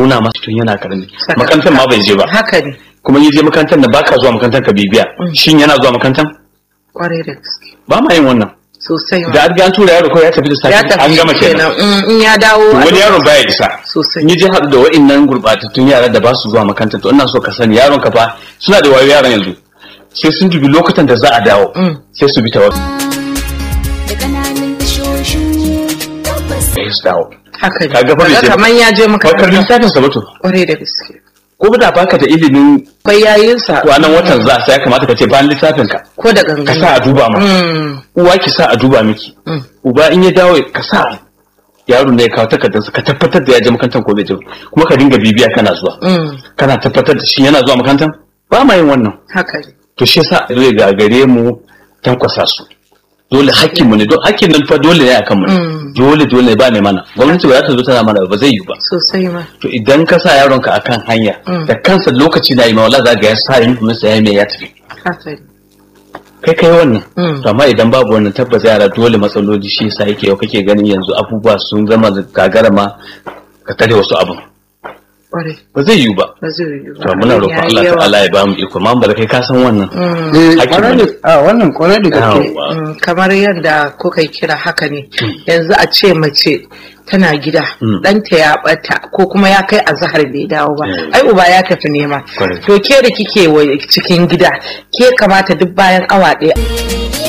suna masa tun yana karami Saka- makarantar ma bai je ba haka ne kuma yi je makarantar da baka zuwa makarantar ka bibiya shin yana zuwa makarantar kwarai da gaske ba ma yin wannan sosai ma da an ga an tura yaro ko ya tafi da ya safe tafi an gama kenan Mm, in ya dawo wani yaron baya isa sosai in yi je haɗu da wa'innan gurɓatattun yara da ba su zuwa makaranta to ina so ka sani yaron ka fa suna da wayo yaran yanzu sai sun dubi lokutan da za a dawo Mm. sai su bi ta wasu da ƙananan tashoshin tabbas sai su dawo haka ne Kaga fa bai Kaga je ba. kaman ya je bakar makaranta lissafin sa mutu kwarai da gaske ko da baka da ilimin akwai yayinsa kwanan watan za sai ya kamata ka ce bayan lissafin ka ko da ka gangan sa a duba ma Mm, uwa ki sa a duba miki mm. uba in ya dawo ka sa yaro ne ya kawo takardarsa ka tabbatar da ya je makarantar ko bai je ba. kuma ka dinga bibiya kana zuwa Mm, kana tabbatar da shi yana zuwa makarantar ba ma yin wannan haka ne to shi yasa zai gagare mu tankwasa su dole hakkin mu ne don hakkin nan fa dole ne akan mu ne. Mm. dole dole ba ne mana gwamnati ba za ta zo tana mana ba zai yi ba sosai ma to idan ka sa yaronka akan hanya Mm. da kansa lokaci na yi ma wallahi za ga ya sa yin kuma sai ya mai ya tafi haka ne kai kai wannan Mm. to amma idan babu wannan tabbas yara dole matsaloli shi yasa yake yau kake ganin yanzu abubuwa sun zama da gagara ma ka tare wasu abun kwarai ba zai yiwu ba ba zai yiwu ba to muna roƙon Ya yi Allah yawa. ta'ala ya ba mu iko amma ba da kai ka san wannan Mm. Eh, Hakkin kwarai mu da a wannan kwarai da gaske Yawwa. Mm, kamar yadda kuka kira haka ne yanzu a ce mace tana gida Mm. ɗanta ya ɓata ko kuma ya kai azahar bai dawo ba Mm. ai uba ya tafi nema Correct. to ke da kike wa- cikin gida ke kamata duk bayan awa ɗaya